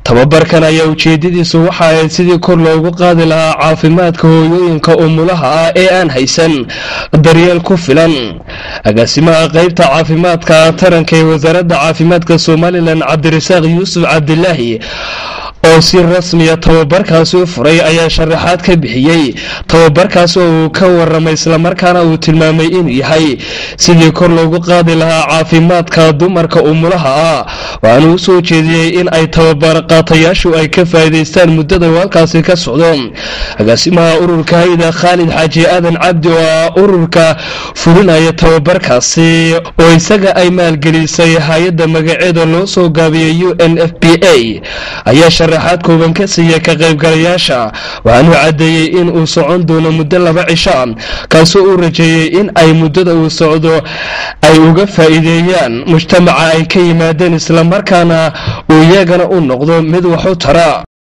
tababarkan ayaa ujeedadiisu waxa ahayd sidii kor loogu qaadi lahaa caafimaadka hooyooyinka umulaha ah ee aan haysan daryeel ku filan agaasimaha qeybta caafimaadka taranka ee wasaaradda caafimaadka somalilan cabdirasaaq yuusuf cabdilaahi oo si rasmiya tababarkaasi u furay ayaa sharaxaad ka bixiyey tababarkaas oo uu ka waramay islamarkaana uu tilmaamay inuu yahay sidii kor loogu qaadi lahaa caafimaadka dumarka umulaha ah waxaana u soo jeediyey in ay tababar qaatayaashu ay ka faa'iidaystaan muddada uu halkaasi ka socdo agaasimaha ururka hayda khaalid xaaji aadan cabdi oo ah ururka fulinaya tababarkaasi oo isaga ay maalgelisay hay-adda magaceeda loo soo gaabiyey u n f b a ayaa sharaxaad kooban ka siiya ka qaybgalayaasha waxaanuu caddeeyey in uu socon doono muddo laba cisha kaasoo uu rajeeyey in ay muddada uu socdo ay uga faa'iideeyaan mujtamaca ay ka yimaadeen islamarkaana uu iyagana u noqdo mid wax u tara